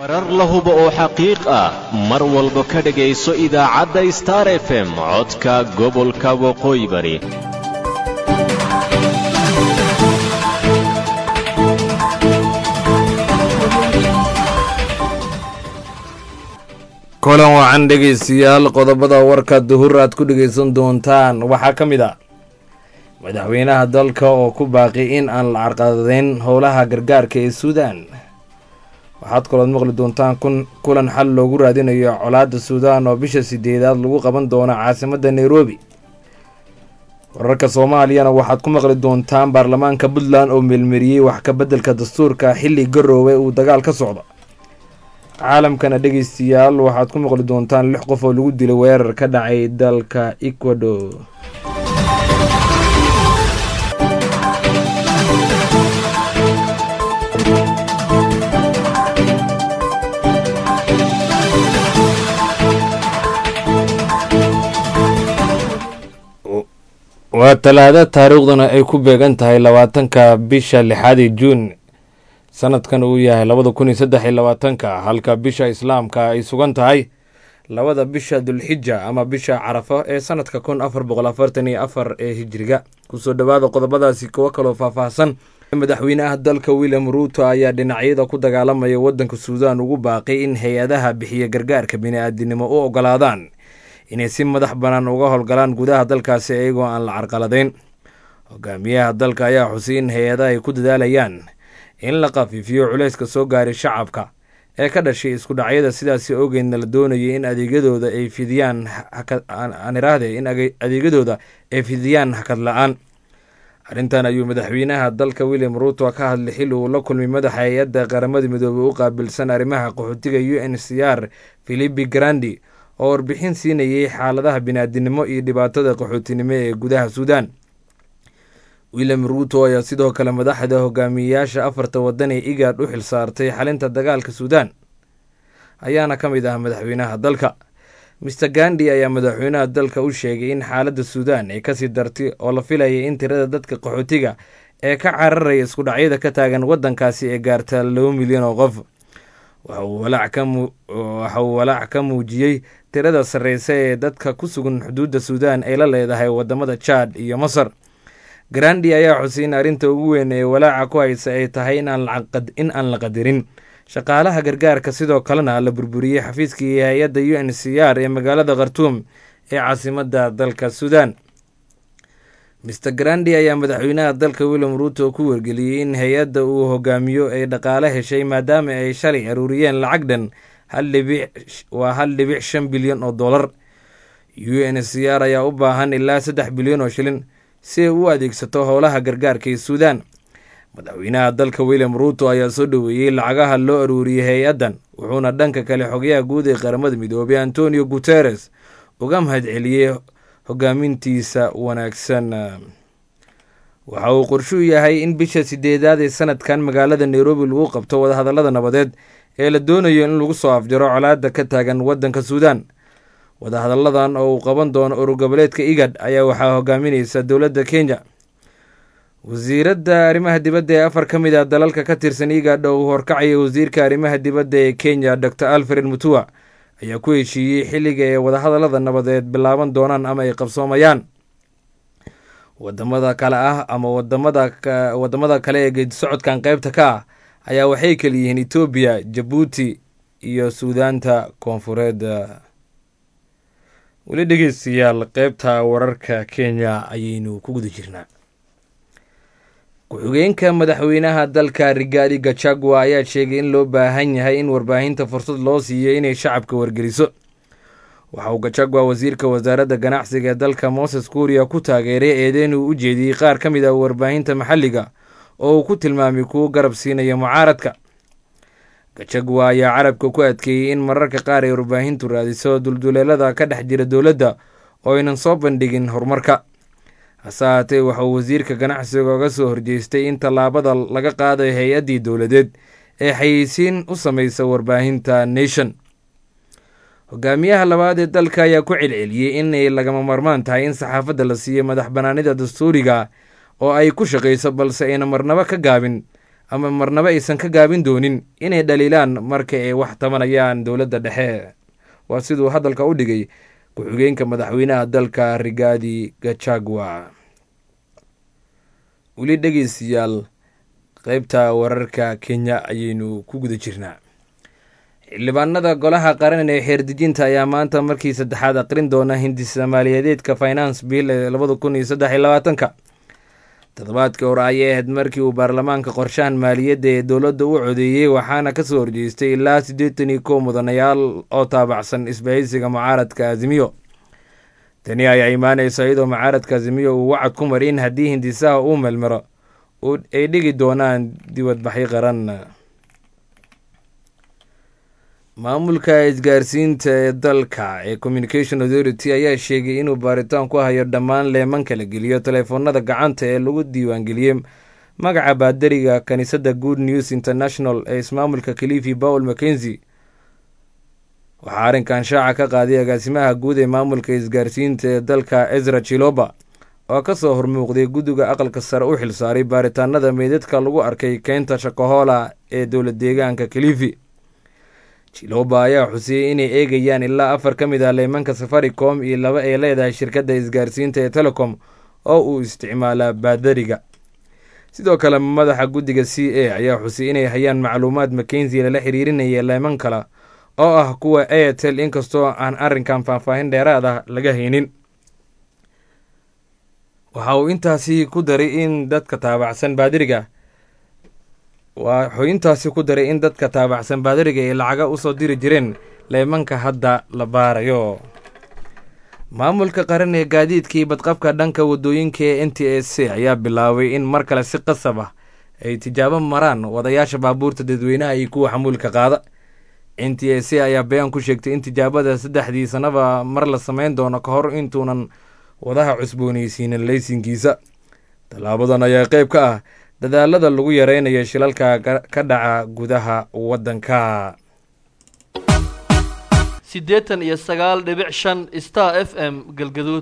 warar la hubo oo xaqiiq ah mar walba ka dhegayso idaacadda star f m codka gobolka waqooyi bari kulan wacan dhegaystayaal qodobada warka duhur aad ku dhegaysan doontaan waxaa ka mid ah madaxweynaha dalka oo ku baaqi in aan la carqadadeyn howlaha gargaarka ee suudaan waxaad kalood maqli doontaan kulan xal loogu raadinayo colaadda suudaan oo bisha sideedaad lagu qaban doono caasimadda nairobi wararka soomaaliyana waxaad ku maqli doontaan baarlamaanka puntland oo meelmariyey wax ka beddelka dastuurka xilli garoowe uu dagaal ka socdo caalamkana dhegaystayaal waxaad ku maqli doontaan lix qof oo lagu dilay weerar ka dhacay dalka ecuador waa talaado taariikhduna ay ku beegan tahay labaatanka bisha lixaadii juun sanadkan uu yahay labada kun iyo saddex iyo labaatanka halka bisha islaamka ay sugan tahay labada bisha dulxija ama bisha carafo ee sanadka kun afar boqol afartan iyo afar ee hijiriga kusoo dhowaada qodobadaasi kuwo kaloo faahfaahsan madaxweynaha dalka william ruuto ayaa dhinacyada ku dagaalamaya waddanka suudaan ugu baaqay in hay-adaha bixiya gargaarka bini-aadinimo u ogolaadaan inay si madax bannaan uga howlgalaan gudaha dalkaasi iyagoo aan la carqaladeyn hogaamiyaha dalka ayaa xusay in hay-adaha ay ku dadaalayaan in la khafiifiyo culayska soo gaaray shacabka ee ka dhashay isku dhacyada sidaasi ogeedna la doonayay in adeegyadooda ay fidiyaan aaniraahde in adeegyadooda ay fidiyaan hakad la-aan arrintan ayuu madaxweynaha dalka william ruuto ka hadlay xil uu la kulmay madaxa hay-adda qaramada midoobey u qaabilsan arrimaha qaxootiga u n c r philipi grandi oo warbixin siinayay xaaladaha biniaadinimo iyo dhibaatada qaxootinimo ee gudaha suudaan william ruuto ayaa sidoo kale madaxda hogaamiyeyaasha afarta waddan ee igaad u xil saartay xalinta dagaalka suudaan ayaana ka mid ah madaxweynaha dalka mister gandi ayaa madaxweynaha dalka u sheegay in xaaladda suudaan ay kasii dartay oo la filayay in tirada dadka qaxootiga ee ka cararaya isku dhacyada ka taagan waddankaasi ee gaarta laba milyan oo qof waxa uu walaac ka muujiyey tirada sarreysa ee dadka ku sugan xuduudda suudaan ay la leedahay wadamada jaad iyo masar grandi ayaa xusay in arrinta ugu weyn ee walaaca ku haysa ay tahay in aan la qadirin shaqaalaha gargaarka sidoo kalena la burburiyey xafiiskii hay-adda u n c r ee magaalada khartuum ee caasimadda dalka suudaan mister grandi ayaa madaxweynaha dalka william ruuto ku wargeliyey in hay-adda uu hogaamiyo ay dhaqaale heshay maadaama ay shalay aruuriyeen lacag dhan waa hal dhibic shan bilyan oo dollar u n c r ayaa u baahan ilaa saddex bilyan oo shilin si ay u adeegsato howlaha gargaarka ee suudaan madaxweynaha dalka william ruuto ayaa soo dhoweeyey lacagaha loo aruuriyey hay-addan wuxuuna dhanka kale xogayaha guud ee qaramada midoobay antonio guteres uga mahad celiyey hogaamintiisa wanaagsan waxa uu qorshuu yahay in bisha sideedaad ee sanadkan magaalada nairobi lagu qabto wadahadallada nabadeed ee la doonayo in lagu soo afjaro colaadda ka taagan waddanka suudaan wadahadalladan oo uu qaban doono urugoboleedka igad ayaa waxaa hogaaminaysa dowladda kenya wasiiradda arrimaha dibadda ee afar ka mid ah dalalka ka tirsan igad oo uu horkacaya wasiirka arrimaha dibadda ee kenya dor alfred mutua ayaa ku heshiiyey xilliga ee wadahadallada nabadeed bilaaban doonaan ama ay qabsoomayaan wadamada kale ah ama wadamada kale ee geedisocodkan qeybta ka ah ayaa waxay kaliyihiin etoobiya jabuuti iyo suudaanta koonfureed weli dhegeystayaal qeybta wararka kenya ayaynu ku guda jirnaa ku-xigeenka madaxweynaha dalka rigaadi gachagua ayaa sheegay in loo baahan yahay in warbaahinta fursad loo siiyo inay shacabka wargeliso waxa uu gachagua wasiirka wasaaradda ganacsiga ee dalka moses kuuriya ku taageeray eedeyn uu u jeediyey qaar ka mid ah warbaahinta maxalliga oo uu ku tilmaamay kuwo garab siinaya mucaaradka gachagua ayaa carabka ku adkeeyey in mararka qaar ay warbaahintu raadiso dulduleelada ka dhex jira dowladda oo aynan soo bandhigin horumarka hase haatee waxauu wasiirka ganacsiga oga soo horjeestay in tallaabada laga qaadayo hay-addii dowladeed ee xayeysiin u samaysa warbaahinta nation hogaamiyaha labaad ee dalka ayaa ku celceliyey inay lagama marmaan tahay in saxaafadda la siiyo madax banaanida dastuuriga oo ay ku shaqayso balse ayna marnabo ka gaabin ama marnabo aysan ka gaabin doonin inay dhaliilaan marka ay wax tabanayaan dowladda dhexe waa siduu hadalka u dhigay ku-xigeenka madaxweynaha dalka rigaadi gachagua weli dhegeystayaal qeybta wararka kenya ayaynu ku guda jirnaa xildhibaanada golaha qaran ee xeerdejinta ayaa maanta markii saddexaad aqrin doona hindisa maaliyadeedka finance bill ee labada kun iyo saddex iyo labaatanka toddobaadkii hore ayay ahayd markii uu baarlamaanka qorshahan maaliyadda ee dowladda u codeeyey waxaana kasoo horjeestay ilaa siddeetan iyo kow mudanayaal oo taabacsan isbahaysiga mucaaradka azimiyo tani ayaa imaanaysa iyadoo mucaaradka azimiyo uu wacad ku mari in haddii hindisaha uu melmaro ay dhigi doonaan dibadbaxyo qaran maamulka isgaarsiinta ee dalka ee communication authority ayaa sheegay inuu baaritaan ku hayo dhammaan leemanka la geliyo teleefoonada gacanta ee lagu diiwaangeliyey magaca baadariga kaniisadda good news international ee ismaamulka kalifi paul mackenzi waxaa arrinkan shaaca ka qaaday agaasimaha guud ee maamulka isgaarsiinta ee dalka ezra chiloba oo kasoo hormuuqday guddiga aqalka sare u xilsaaray baaritaanada meydadka lagu arkay keynta shakahola ee dowla deegaanka kalifi jiloba ayaa xusiyey inay eegayaan ilaa afar ka mid ah leemanka safaricom iyo laba ay leedahay shirkadda isgaarsiinta ee telecom oo uu isticmaalaa baadariga sidoo kale madaxa guddiga c a ayaa xusiyey inay hayaan macluumaad makenzi lala xiriirinaya leeman kale oo ah kuwa airtel inkastoo aan arrinkan faahfaahin dheeraad ah laga haynin waxa uu intaasi ku daray in dadka taabacsan baadiriga wuxuu intaasi ku daray in dadka taabacsan baadariga ay lacaga usoo diri jireen leemanka hadda la baarayo maamulka qaran ee gaadiidkii badqabka dhanka wadooyinka ee n t s c ayaa bilaabay in mar kale si qasab ah ay tijaabo maraan wadayaasha baabuurta dadweynaha iyo kuwa xamuulka qaada n t s c ayaa bayaan ku sheegtay in tijaabada saddexdii sanaba mar la sameyn doono ka hor intuunan wadaha cusbooneysiinin laysinkiisa tallaabadan ayaa qeyb ka ah dadaalada lagu yareynayo shilalka ka dhaca gudaha waddanka siddeetan iyo sagaal dhibic shan star f m galgaduud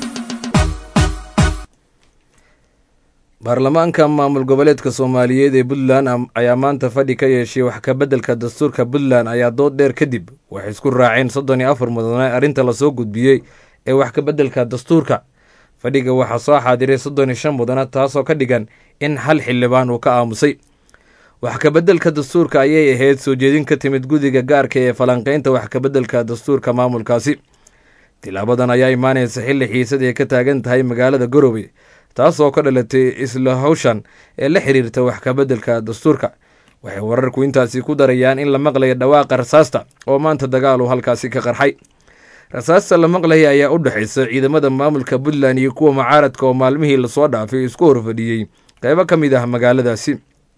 baarlamaanka maamul goboleedka soomaaliyeed ee puntland ayaa maanta fadhi ka yeeshay wax kabeddelka dastuurka puntland ayaa dood dheer kadib waxay isku raaceen soddon iyo afar mudane arrinta lasoo gudbiyey ee wax kabeddelka dastuurka fadhiga waxaa soo xaadiray soddon iyo shan mudane taasoo ka dhigan in hal xildhibaan uu ka aamusay wax kabeddelka dastuurka ayay ahayd soo jeedin ka timid guddiga gaarka ee falanqeynta wax kabeddelka dastuurka maamulkaasi tilaabadan ayaa imaanaysa xilli xiisad ay ka taagan tahay magaalada garowe taasoo ka dhalatay isla hawshan ee la xiriirta wax kabeddelka dastuurka waxay wararku intaasi ku darayaan in la maqlayo dhawaaqa rasaasta oo maanta dagaalu halkaasi ka qarxay rasaasta la maqlaya ayaa u dhexaysa ciidamada maamulka puntland iyo kuwa mucaaradka oo maalmihii lasoo dhaafay isku horfadhiyey qeybo ka mid ah magaaladaasi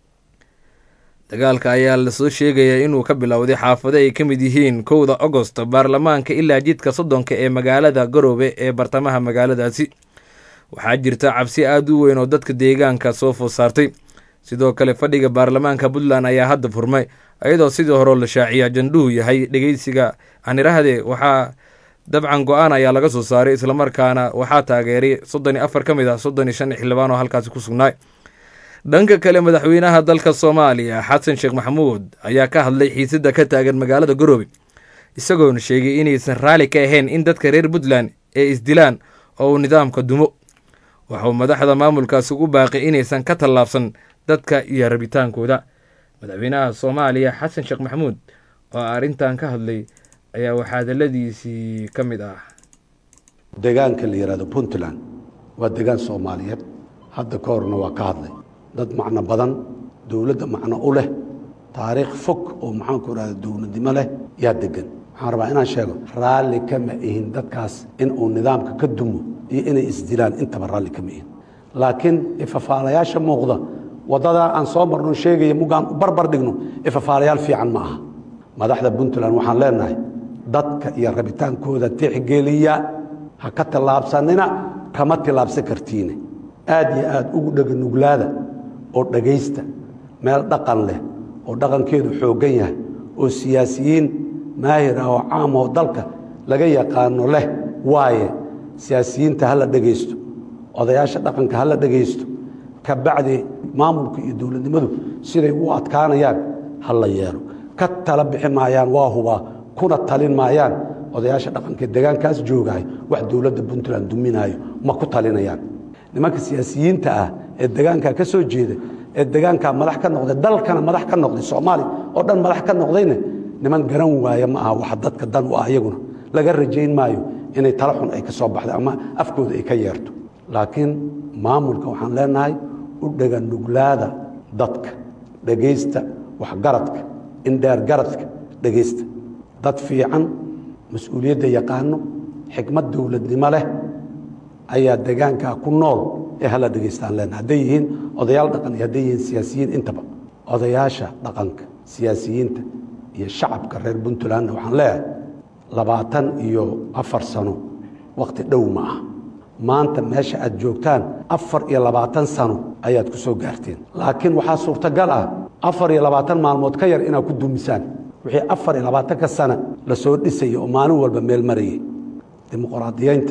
dagaalka ayaa lasoo sheegayaa inuu ka bilowday xaafado ay ka mid yihiin kowda agost baarlamaanka ilaa jidka soddonka ee magaalada garoobe ee bartamaha magaaladaasi waxaa jirta cabsi aada u weyn oo dadka deegaanka soo food saartay sidoo kale fadhiga baarlamaanka puntland ayaa hadda furmay iyadoo sidii horeo la shaaciya jandhuhu yahay dhegeysiga anirahde waxaa dabcan go-aan ayaa laga soo saaray islamarkaana waxaa taageeray soddon iyo afar ka mid ah soddon iyo shan xildhibaan oo halkaasi ku sugnaay dhanka kale madaxweynaha dalka soomaaliya xasan sheekh maxamuud ayaa ka hadlay xiisada ka taagan magaalada garoobe isagoona sheegay inaysan raalli ka ahayn in dadka reer puntland ee isdilaan oo uu nidaamka dumo waxauu madaxda maamulkaasi ugu baaqay inaysan ka tallaabsan dadka iyo rabitaankooda madaxweynaha soomaaliya xasan sheekh maxamuud oo arrintan ka hadlay ayaa waxaa hadaladiisii ka mid ah deegaanka la yidhahdo puntland waa deegaan soomaaliyeed hadda ka horna waa ka hadlay dad macno badan dowladda macno u leh taariikh fog oo maxaanku idhahda dowladnimo leh yaa degan waxaan rabaa inaan sheego raalli kama ihin dadkaas in uu nidaamka ka dumo iyo inay isdilaan intaba raalli kama ihin laakiin ifafaalayaasha muuqda waddadaa aan soo marno sheegaya mugaan u barbar dhigno ifafaalayaal fiican ma aha madaxda puntland waxaan leenahay dadka iyo rabitaankooda tixgeliya ha ka tillaabsanina kama tillaabsan kartiine aad iyo aad ugu dheganuglaada oo dhegaysta meel dhaqan leh oo dhaqankeedu xooggan yahay oo siyaasiyiin maahir ah oo caam oo dalka laga yaqaano leh waaye siyaasiyiinta ha la dhegaysto odayaasha dhaqanka ha la dhegaysto ka bacdi maamulka iyo dowladnimadu siday u adkaanayaan ha la yeelo ka tala bixi maayaan waa hubaa kuna talin maayaan odayaasha dhaqanka degaankaas joogahay wax dowladda puntland duminaayo ma ku talinayaan nimanka siyaasiyiinta ah ee degaankaa ka soo jeeda ee degaankaa madax ka noqday dalkana madax ka noqday soomaaliya oo dhan madax ka noqdayna niman garan waaya ma aha wax dadka dan u ah iyaguna laga rajayn maayo inay tala xun ay ka soo baxda ama afkooda ay ka yeerto laakiin maamulka waxaan leenahay u dhega nuglaada dadka dhegaysta waxgaradka indheergaradka dhegaysta dad fiican mas-uuliyadda yaqaano xikmad dowladnimo leh ayaa degaankaa ku nool ee hala dhegaystaan leenahay hadday yihiin odayaal dhaqan iyo hadday yihiin siyaasiyiin intaba odayaasha dhaqanka siyaasiyiinta iyo shacabka reer puntlandna waxaan leeyahay labaatan iyo afar sano wakhti dhow ma ah maanta meesha aad joogtaan afar iyo labaatan sano ayaad ku soo gaarteen laakiin waxaa suurtagal ah afar iyo labaatan maalmood ka yar inaad ku dumisaan wixii afar iyo labaatanka sana la soo dhisaya oo maalin walba meel marayay dimuqraadiyeynta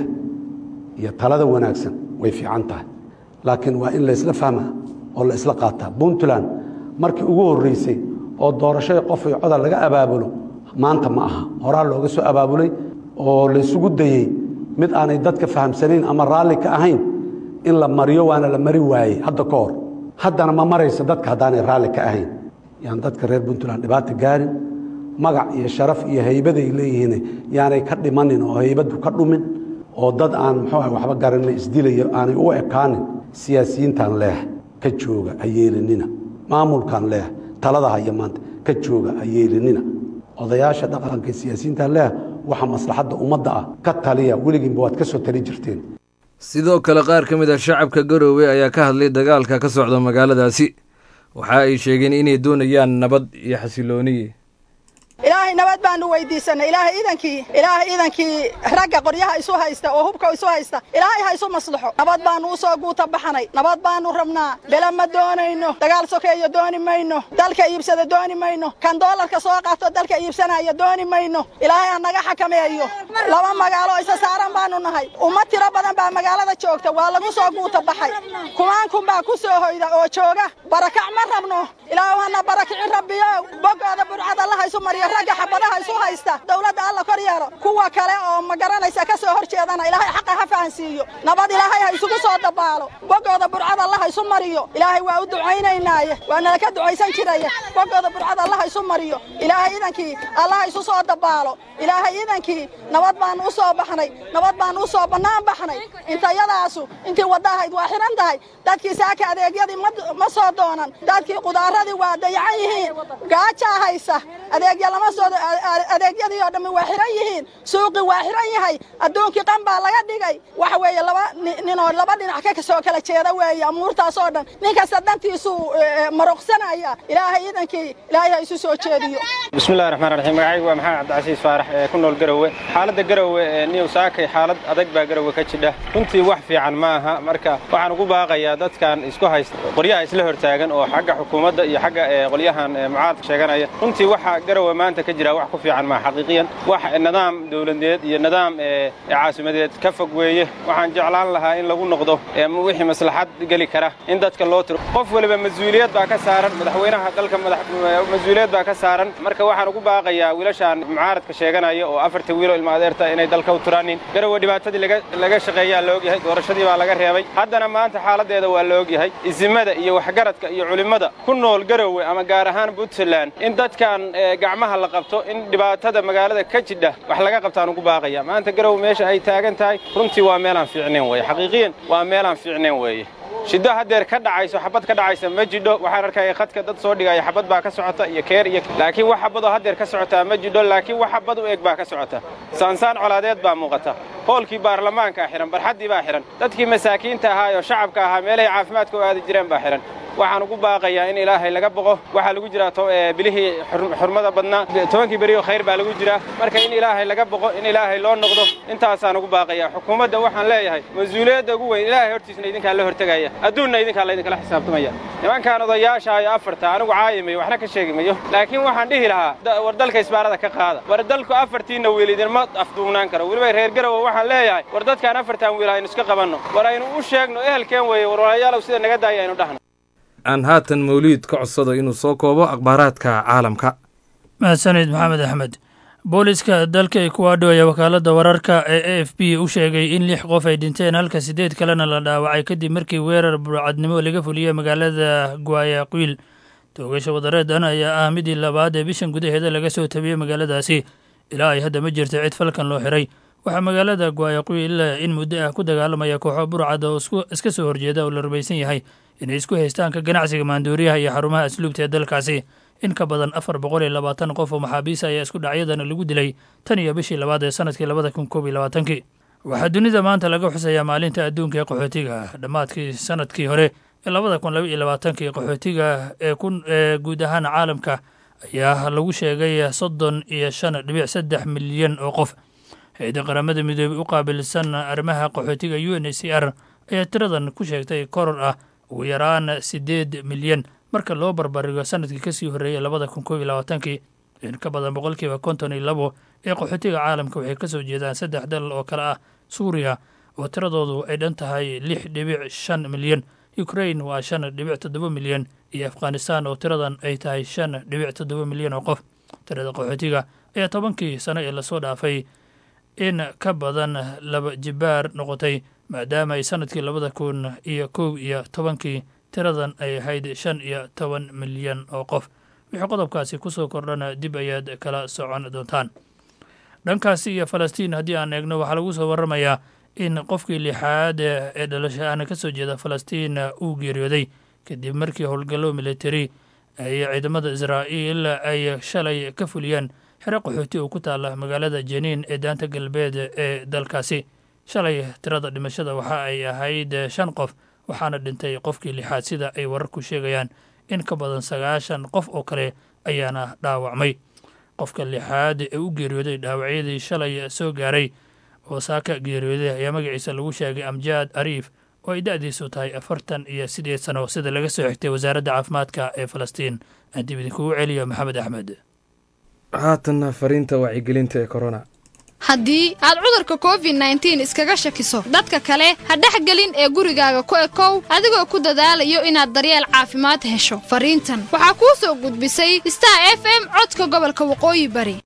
iyo talada wanaagsan way fiican tahay laakiin waa in laysla fahmaa oo la isla qaataa puntland markii ugu horreysay oo doorashada qof iyo codal laga abaabulo maanta ma aha horaa looga soo abaabulay oo laysugu dayey mid aanay dadka fahamsanayn ama raalli ka ahayn in la mariyo waana la mari waayey hadda ka hor haddana ma marayso dadka haddaanay raalli ka ahayn yaan dadka reer puntland dhibaata gaarin magac iyo sharaf iyo haybaday leeyihiin yaanay ka dhimanin oo haybadu ka dhumin oo dad aan muxuu ah waxba garanina isdilayo aanay u ekaanin siyaasiyiintaan leeh ka jooga ha yeelinina maamulkaan leeh talada haya maanta ka jooga ha yeelinina odayaasha dhaqanka siyaasiyiintaan leeh waxa maslaxadda ummadda ah ka taliya weligiinba waad ka soo tali jirteen sidoo kale qaar ka mid ah shacabka garoowe ayaa ka hadlay dagaalka ka socda magaaladaasi waxa ay sheegeen inay doonayaan nabad iyo xasilooniyi ilaahay nabad baanu weydiisanay ilaahay iidankii ilaahay iidankii ragga qoryaha isu haysta oo hubka isu haysta ilaahay ha isu maslaxo nabad baanu u soo guuta baxnay nabad baanu rabnaa bela ma doonayno dagaal sokeeyo dooni mayno dalka iibsada dooni mayno kan doolarka soo qaato dalka iibsanaya dooni mayno ilaahay ha naga xakameeyo laba magaalo isa saaran baanu nahay ummad tiro badan baa magaalada joogta waa lagu soo guuta baxay kumaan kun baa ku soo hoyda oo jooga barakac ma rabno ilaahu hana barakicin rabbiyo bogooda burcad allaha isu mariyo ragga xabadaha isu haysta dowladda alla kor yeelo kuwa kale oo ma garanaysa ka soo hor jeedana ilaahay xaqa ha fahansiiyo nabad ilaahay ha isugu soo dabaalo bogooda burcad allaha isu mariyo ilaahay waa u ducaynaynaaye waa nala ka ducaysan jiraya bogooda burcad allaha isu mariyo ilaahay idankii allaha isu soo dabaalo ilaahay idankii nabad baanu u soo baxnay nabad baanu u soo bannaan baxnay intayadaasu intii wadda ahayd waa xihan tahay dadkii saaka adeegyadii ma soo doonan dadkii qudaaradii waa dayacan yihiin gaajaa haysa adeegya lama soo adeegyadii oo dhammi waa xihan yihiin suuqii waa xihan yahay adduunkii qan baa laga dhigay waxa weeye laba ninoo laba dhinac ka soo kala jeeda weeye amuurtaas oo dhan nin kasta dantiisuu maroqsanaya ilaahay iidankii ilaahay ha isu soo jeediyo bismillahi raxmaan raxiim magacaygu waa maxamed cabdicasiis faarax ee ku nool garowe xaaladda garowe ee niyow saakay xaalad adag baa garowe ka jidha runtii wax fiican ma aha marka waxaan ugu baaqayaa dadkan isku haysta qoryaha isla hortaagan oo xagga xukuumadda iyo xagga qolyahan mucaaradka sheeganaya runtii waxa garowe maanta ka jira wax ku fiican maa xaqiiqiyan wax nidaam dowladeed iyo nidaam caasimadeed ka fog weeye waxaan jeclaan lahaa in lagu noqdo wixii maslaxad geli kara in dadka loo tiro qof waliba mas-uuliyad baa ka saaran madaxweynaha dalka mas-uuliyad baa ka saaran marka waxaan ugu baaqayaa wiilashaan mucaaradka sheeganaya oo afarta wiiloo ilma adeerta inay dalka u turaanin garowe dhibaatadii laga shaqeeyaa la ogyahay doorashadii baa laga reebay haddana maanta xaaladeeda waa la ogyahay isimada iyo waxgaradka iyo culimmada ku nool garowe ama gaar ahaan puntland in dadkan gacmaha la qabto in dhibaatada magaalada ka jidha wax laga qabtaan ugu baaqaya maanta garowe meesha ay taagan tahay runtii waa meelaan fiicnayn weye xaqiiqiyan waa meelaan fiicnayn weeye shiddo haddeer ka dhacayso xabad ka dhacaysa ma jidho waxaan arkaya khadka dad soo dhigaya xabad baa ka socota iyo keer iyo laakiin wax xabadoo haddeer ka socotaa ma jidho laakiin wax xabad u eg baa ka socota saansaan colaadeed baa muuqata hoolkii baarlamaankaa xidhan barxaddii baa xidhan dadkii masaakiinta ahaa oo shacabka ahaa meelahay caafimaadka u aadi jireen baa xidhan waxaan ugu baaqayaa in ilaahay laga boqo waxaa lagu jiraa bilihii xurmada badnaa tobankii beriyo khayr baa lagu jiraa marka in ilaahay laga boqo in ilaahay loo noqdo intaasaan ugu baaqayaa xukuumadda waxaan leeyahay mas-uuliyadda ugu weyn ilaahay hortiisna idinkaa la hortegaya adduunna idinkaa laydinkala xisaabtamaya nimankaan odayaasha iyo afarta anigu caayimayo waxna ka sheegi mayo laakiin waxaan dhihi lahaa war dalka isbaarada ka qaada war dalku afartiinna wiil idinma afduubnaan karo weliba reer garowe waxaan leeyahay war dadkaan afartan wiil aynu iska qabanno war aynu u sheegno ehelkeen weeye war walayaalow sida naga daaya aynu dhahno aan haatan mawliid ka codsado inuu soo koobo akhbaaraadka caalamka mahadsanid maxamed axmed booliska dalka ekuado ayaa wakaaladda wararka ee a f b u sheegay in lix qof ay dhinteen halka siddeed kalena la dhaawacay kadib markii weerar burcadnimo laga fuliyey magaalada guayaqiil toogasha wadareedan ayaa ah midii labaad ee bishan gudaheeda laga soo tabiyey magaaladaasi ilaa ay hadda ma jirta cid falkan loo xiray waxaa magaalada guayaqiil in muddo ah ku dagaalamaya kooxo burcad oo iska soo horjeeda oo la rumaysan yahay inay isku haystaan ka ganacsiga maandooriyaha iyo xarumaha asluubta ee dalkaasi in ka badan afar boqol iyo labaatan qof oo maxaabiis ayaa isku dhacyadan lagu dilay tan iyo bishii labaad ee sanadkii labada kun koob iyo labaatankii waxaa dunida maanta laga xusayaa maalinta adduunka ee qaxootiga dhammaadkii sanadkii hore ee labada kun laba iyo labaatankii qaxootiga ee ee guud ahaan caalamka ayaa lagu sheegay soddon iyo shan dhibic saddex milyan oo qof hay-adda qaramada midoobey u qaabilsan arrimaha qaxootiga u n h c r ayaa tiradan ku sheegtay koror ah ugu yaraan siddeed milyan marka loo barbarigo sanadkii kasii horreeyay labada kun koob iyo labaatankii in ka badan boqolkiiba konton iyo labo ee qaxootiga caalamka waxay ka soo jeedaan saddex dal oo kale ah suuriya oo tiradoodu ay dhan tahay lix dhibic shan milyan ukrain waa shan dhibic toddoba milyan iyo afghanistan oo tiradan ay tahay shan dhibic toddoba milyan oo qof tirada qaxootiga ayaa tobankii sano ee lasoo dhaafay in ka badan laba jibaar noqotay maadaama ay sanadkii labada kun iyo kow iyo tobankii tiradan ay ahayd shan iyo toban milyan oo qof wixii qodobkaasi kusoo kordhana dib ayaad kala socon doontaan dhankaasi iyo falastiin haddii aan eegno waxaa lagu soo warramayaa in qofkii lixaad ee dhalasho ahna ka soo jeeda falastiin uu geeriyooday kadib markii howlgallo militari ay ciidamada israa'iil ay shalay ka fuliyeen xero qaxooti oo ku taala magaalada jeniin ee daanta galbeed ee dalkaasi shalay tirada dhimashada waxa ay ahayd shan qof waxaana dhintay qofkii lixaad sida ay wararku sheegayaan in ka badan sagaashan qof oo kale ayaana dhaawacmay qofka lixaad ee u geeriyooday dhaawacyadii shalay soo gaaray oo saaka geeriyooday ayaa magaciisa lagu sheegay amjaad ariif oo ay da-diisu tahay afartan iyo sideed sano sida laga soo xigtay wasaaradda caafimaadka ee falastiin aan dib idinkugu celiyo maxamed axmed haatanna fariinta wacyigelinta ee corona haddii aad cudurka covid nneteen iskaga shakiso dadka kale ha dhexgelin ee gurigaaga ku ekow adigoo ku dadaalayo inaad daryeel caafimaad hesho fariintan waxaa kuu soo gudbisay star f m codka gobolka waqooyi bari